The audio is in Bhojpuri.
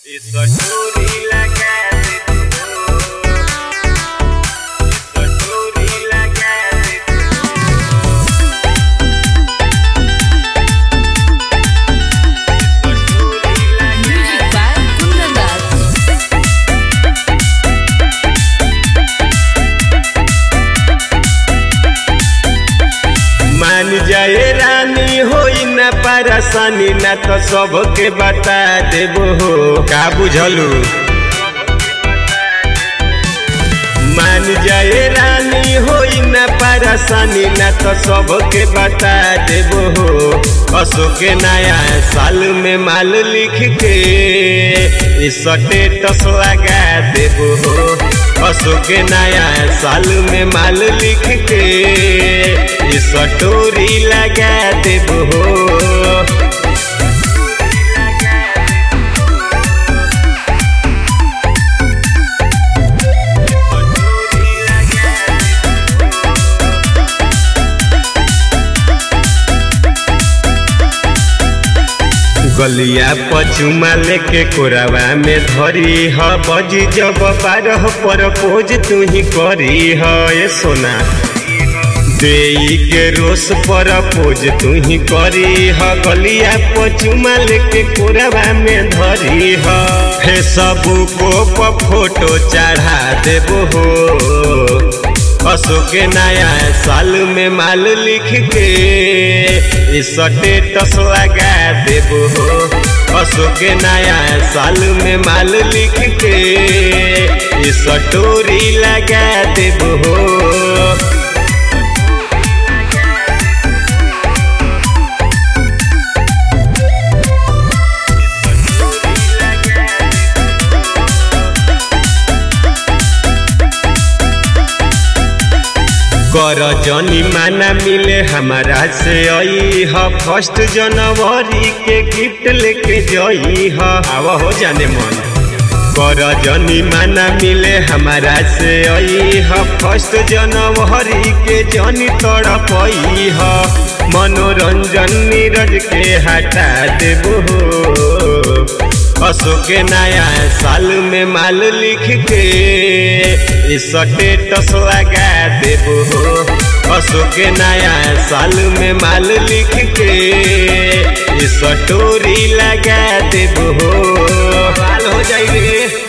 It's a story like that. It's a story like that. Music by Kundandas. मान जाए रानी होई ना परेशानी ना तो सबके बता देबो हो का बुझलू मान जाए रानी होई ना परेशानी ना तो सबके बता देबो हो असो के नया साल में माल लिख के इस स्टेटस लगा देबो हो असो के नया साल में माल लिख के इस स्टोरी लगा देबो हो गलिया पचुमा लेके कोरावा में धरी ह बजी जब बारह पर पोज तू ही करी ह ये सोना देई के रोस पर पोज तू ही करी ह गलिया पचुमा लेके कोरावा में धरी ह हे सब को फोटो चढ़ा देबो हो असो के नया साल में माल लिख के इस स्टेटस लगा देबो हो असो के नया साल में माल लिख के इस स्टोरी लगा देबो हो कर जनी माना मिले हमारा से आई ह फर्स्ट जनवरी के गिफ्ट लेके जई ह आवा हो जाने मन कर जनी माना मिले हमारा से आई ह फर्स्ट जनवरी के जनी तड़पई ह मनोरंजन नीरज के हटा देबो हो असो के नया साल में माल लिख के इस स्टेटस लगा देबो हो असो के नया साल में माल लिख के इस स्टोरी लगा देबो हो हो जाइए